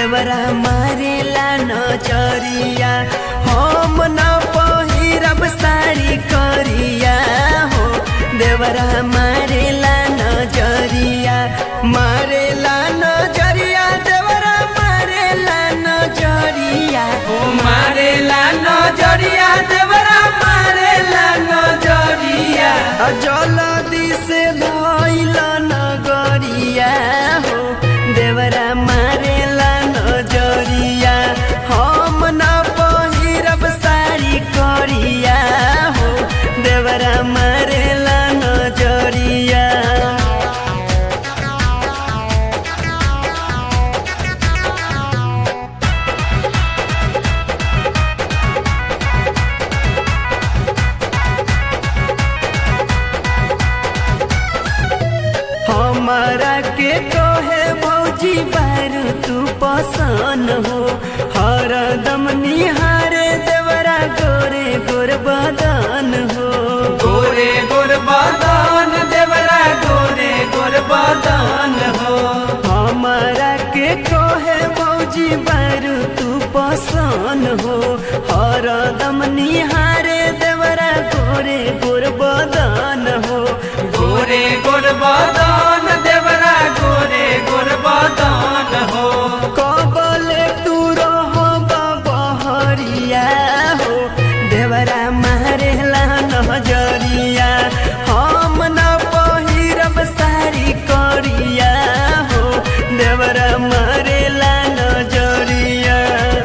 देवरा मारेला नजरिया हम न पहिरब साड़ी करिया हो देवरा मारेला नजरिया मारेला नजरिया देवरा मारेला नजरिया ओ मारेला नजरिया देवरा मारेला नजरिया जलदी से धैल नगरिया हो देवरा मारेला नजरिया हम न पहिरब साड़ी करिया हो देवरा मारेला नजरिया हमारा के कहे भौजी बारू तू पसन हो हरदम निहारे देवरा गोरे गोर बदन हो गोरे गोर बदन देवरा गोरे गोर बदन हो हमारा के कहे भौजी बारू तू पसन हो हरदम निहारे देवरा गोरे गोर बदन हो गोरे गोर बदन देवरा गोरे गोर बदन हो कबले तू रहो बहरिया हो देवरा मारेला नजरिया हम न पहिरब साड़ी करिया हो देवरा मारेला नजरिया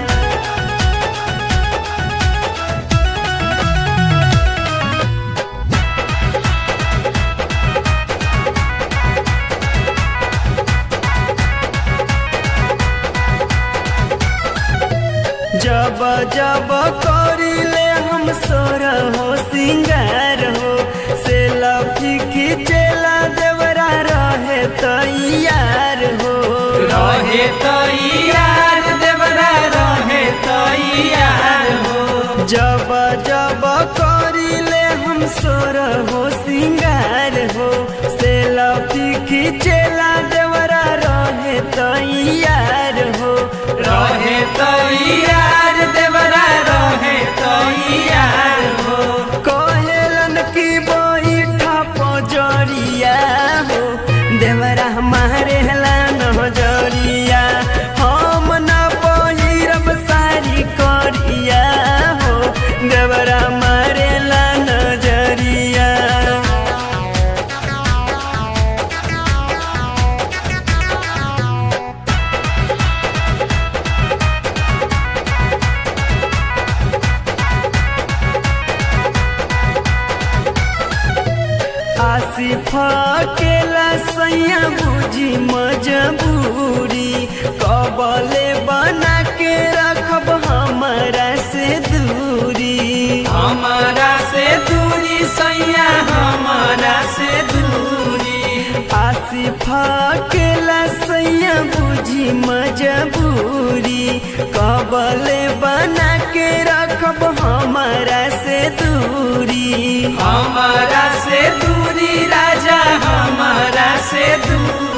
जब जब करिले हम सोर हो सिंगार हो से लफी खिचेला देवरा रहे तैयार हो रहे तैयार देवरा रहे तैयार हो जब जब करिले हम सोर हो सिंगार हो से लफी खिचेला देवरा रहे तैयार हो रहे तैयार देवरा रहे तैयार हो कहेलन की बैठा पजरिया हो देवरा मारेला नजरिया हम न पहिरब साड़ी करिया हो देवरा मारेला नजरिया आसिफ केला सैया बुझी मजबूरी कबले बना के रखब हमारा से दूरी हमारा से दूरी सैया हमारा से दूरी आसिफ केला सैया बुझी मजबूरी कबले बना के रखब हमारा से दूरी हमारा से दूरी राजा हमारा से दूरी